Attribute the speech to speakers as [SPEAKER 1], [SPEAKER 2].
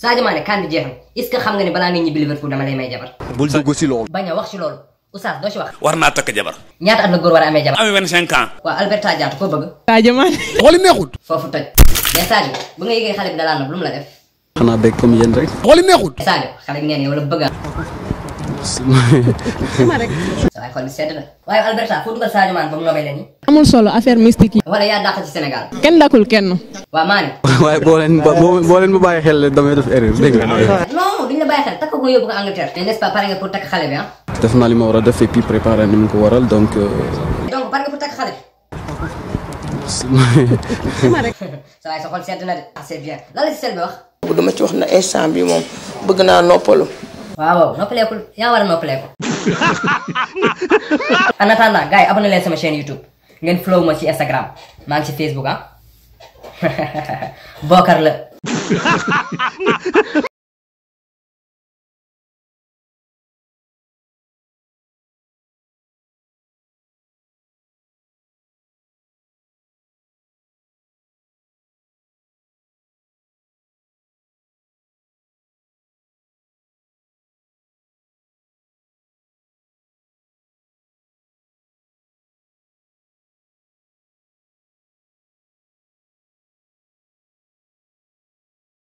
[SPEAKER 1] Sadio Mané kan bi jeex na est-ce que xam nga ne balaa nga ñibbi Liverpool dama lay may jabar
[SPEAKER 2] bul dugg si loolu.
[SPEAKER 1] bañ a wax ci loolu Oustaz doo ci wax
[SPEAKER 3] war naa takk jabar
[SPEAKER 1] ñaata at la góor war a amee jabar
[SPEAKER 3] amee 25 ans
[SPEAKER 1] waaw Alberta Diatta koo bëgg
[SPEAKER 4] Sadio Mané
[SPEAKER 2] xooli neexut.
[SPEAKER 1] foofu toj mais Sadio bu nga yëgee xale bi dalaa nopp lu mu la def
[SPEAKER 5] xanaa bëgg comme yéen rek.
[SPEAKER 2] xooli neexut.
[SPEAKER 1] Sadio xale bi nee na yow la bëgg a sa waay xol bi sedd na waaye Alberta foo dugal Sadio Mané ba mu nobee leen ni
[SPEAKER 4] amul solo affaire mystique yi
[SPEAKER 1] wala yaa dàq ci Sénégal
[SPEAKER 4] kenn dakul kenn
[SPEAKER 1] waa Mané
[SPEAKER 5] waaye boo leen ba boo boo leen ma bàyyi xel damay def erreur dégg nga.
[SPEAKER 1] non duñ la bàyyi xel takk ko yóbbu ko Angleterre mais n'est-ce pas pare nga pour takk xale bi ah
[SPEAKER 5] def naa li ma war a def et puis préparer ni mu ko waral donc.
[SPEAKER 1] donc pare nga pour takk xale bi sa waay sa xol sedd na de ah c'est bien lan la ci sel bi wax
[SPEAKER 6] bu dama ci wax na instant bi moom bëgg naa noppalu
[SPEAKER 1] waaw waaw noppaleekul yaa war a noppaleeku en attendant gars yi abonné leen sama chaîne YouTube ngeen follow ma ci Instagram maa ngi ci Facebook ah Bokar la